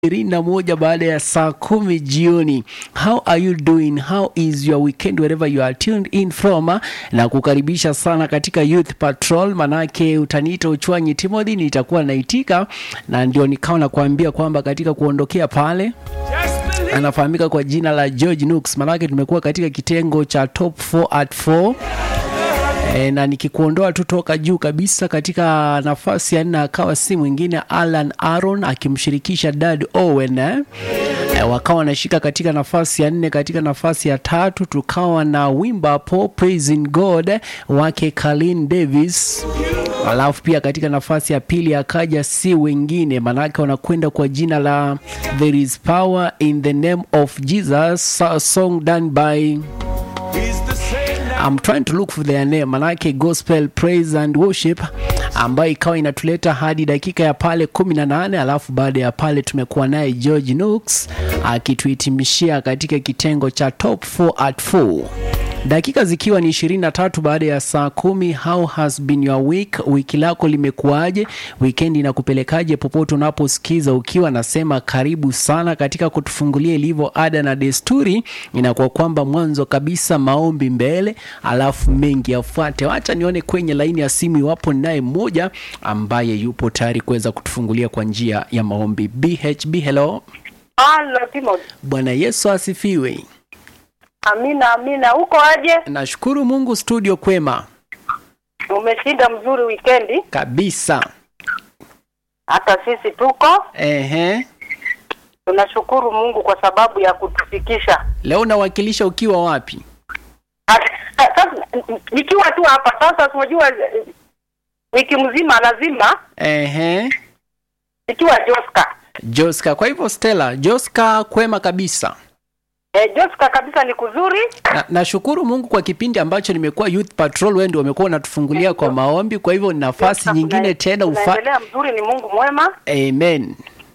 ishirini na moja baada ya saa kumi jioni. How are you doing? How is your weekend wherever you are tuned in from? Na kukaribisha sana katika Youth Patrol, manake utaniita Uchwanyi Timothy, nitakuwa naitika, na ndio nikawa nakuambia kwamba katika kuondokea pale anafahamika kwa jina la George Nooks, manake tumekuwa katika kitengo cha top 4 at 4 E, na nikikuondoa tu toka juu kabisa katika nafasi ya nne akawa si mwingine Alan Aaron akimshirikisha Dad Owen eh? E, wakawa wanashika katika nafasi ya nne. Katika nafasi ya tatu tukawa na wimbo hapo Praising God wake Colin Davis, alafu pia katika nafasi ya pili akaja si wengine, manake wanakwenda kwa jina la There is Power in the Name of Jesus, a song done by I'm trying to look for their name, manake gospel praise and worship ambayo ikawa inatuleta hadi dakika ya pale 18, alafu baada ya pale tumekuwa naye George Nooks akituhitimishia katika kitengo cha top 4 at 4 dakika zikiwa ni 23 baada ya saa kumi. How has been your week? Wiki lako limekuwaje? Weekend inakupelekaje? Popote unaposikiza ukiwa nasema karibu sana katika kutufungulia ilivyo ada na desturi, inakuwa kwamba mwanzo kabisa maombi mbele, alafu mengi yafuate. Wacha nione kwenye laini ya simu iwapo naye mmoja ambaye yupo tayari kuweza kutufungulia kwa njia ya maombi. BHB, hello. Halo Timothy. Bwana Yesu asifiwe. Amina, amina. Uko aje? Nashukuru Mungu, studio kwema Umeshinda mzuri wikendi? kabisa. Hata sisi tuko. Ehe, Tunashukuru Mungu kwa sababu ya kutufikisha. leo nawakilisha ukiwa wapi? Sasa nikiwa tu hapa sasa, unajua eh, wiki mzima lazima Ehe, nikiwa Joska. Joska. Kwa hivyo Stella, Joska kwema kabisa. Eh, Joska kabisa ni kuzuri. Na, nashukuru Mungu kwa kipindi ambacho nimekuwa Youth Patrol, wewe ndio umekuwa unatufungulia kwa maombi, kwa hivyo ni nafasi Joska, nyingine kuna- tena ufa... Unaendelea mzuri, ni Mungu mwema. Amen.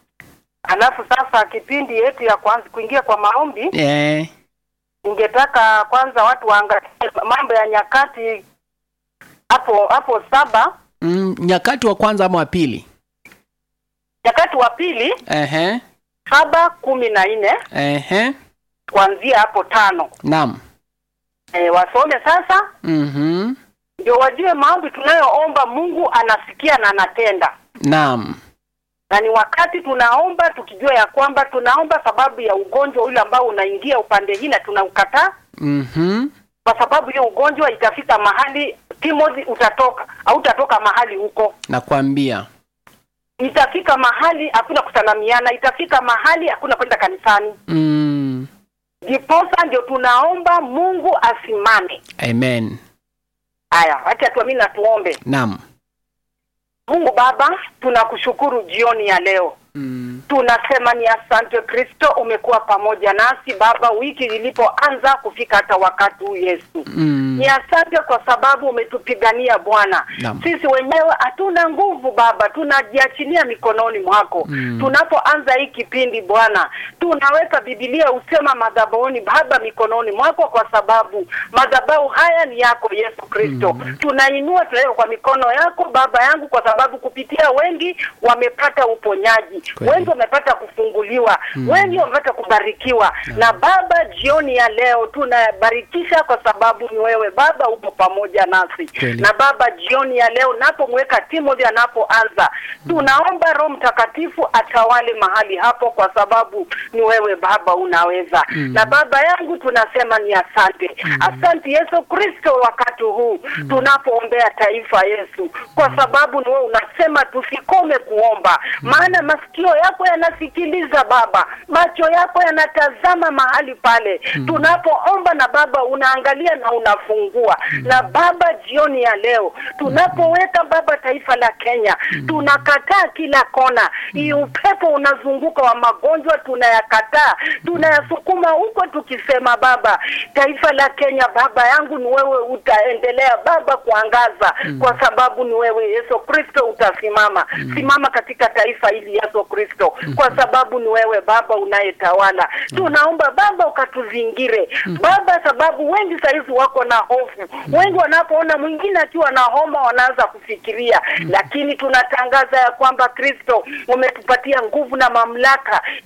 Alafu sasa kipindi yetu ya kwanza kuingia kwa maombi, Eh, ningetaka kwanza watu waangalie mambo ya nyakati hapo hapo saba mm, nyakati wa kwanza ama wa pili? nyakati wa pili Ehe, saba kumi na nne ehe, kuanzia hapo tano naam. e, wasome sasa Mhm, ndio wajue maombi tunayoomba Mungu anasikia na anatenda, naam. na ni wakati tunaomba tukijua ya kwamba tunaomba sababu ya ugonjwa ule ambao unaingia upande hii na tunaukataa, Mhm, kwa sababu hiyo ugonjwa itafika mahali Timothy, utatoka au utatoka mahali huko, nakwambia. itafika mahali hakuna kusalamiana, itafika mahali hakuna kwenda kanisani. Mm, Ndiposa ndio tunaomba Mungu asimame. amen. Haya, acha tuamini na tuombe. Naam. Mungu Baba, tunakushukuru jioni ya leo. Mm, Tunasema ni asante Kristo, umekuwa pamoja nasi Baba wiki ilipoanza kufika hata wakati huu Yesu. mm, Ni asante kwa sababu umetupigania Bwana. Naam. Sisi wenyewe hatuna nguvu Baba, tunajiachilia mikononi mwako. Mm. Tunapoanza hii kipindi Bwana, tunaweka Biblia usema madhabahuni Baba mikononi mwako, kwa sababu madhabahu haya ni yako Yesu Kristo. Tunainua tunaweka kwa mikono yako Baba yangu, kwa sababu kupitia wengi wamepata uponyaji, Kweli. wengi wamepata kufunguliwa, wengi wamepata kubarikiwa. Na Baba, jioni ya leo tunabarikisha kwa sababu ni wewe Baba upo pamoja nasi. Kweli. Na Baba, jioni ya leo napomweka Timothy anapoanza, tunaomba Roho Mtakatifu atawale mahali hapo, kwa sababu ni wewe Baba unaweza. Na Baba yangu tunasema ni asante, asante Yesu Kristo, wakati huu tunapoombea taifa Yesu, kwa sababu ni wewe unasema tusikome kuomba, maana masikio yako yanasikiliza Baba, macho yako yanatazama mahali pale tunapoomba, na Baba unaangalia na unafungua. Na Baba, jioni ya leo tunapoweka Baba taifa la Kenya, tunakataa kila kona hii upepo unazunguka wa magonjwa, tunayakataa, tunayasukuma huko, tukisema Baba, taifa la Kenya Baba yangu, ni wewe utaendelea Baba kuangaza, kwa sababu ni wewe Yesu Kristo utasimama. Simama katika taifa hili Yesu Kristo, kwa sababu ni ni wewe Baba unayetawala. Tunaomba Baba ukatuzingire Baba, sababu wengi saizi wako na hofu, wengi wanapoona mwingine akiwa na homa wanaanza kufikiria, lakini tunatangaza ya kwamba Kristo umetupatia nguvu na mamlaka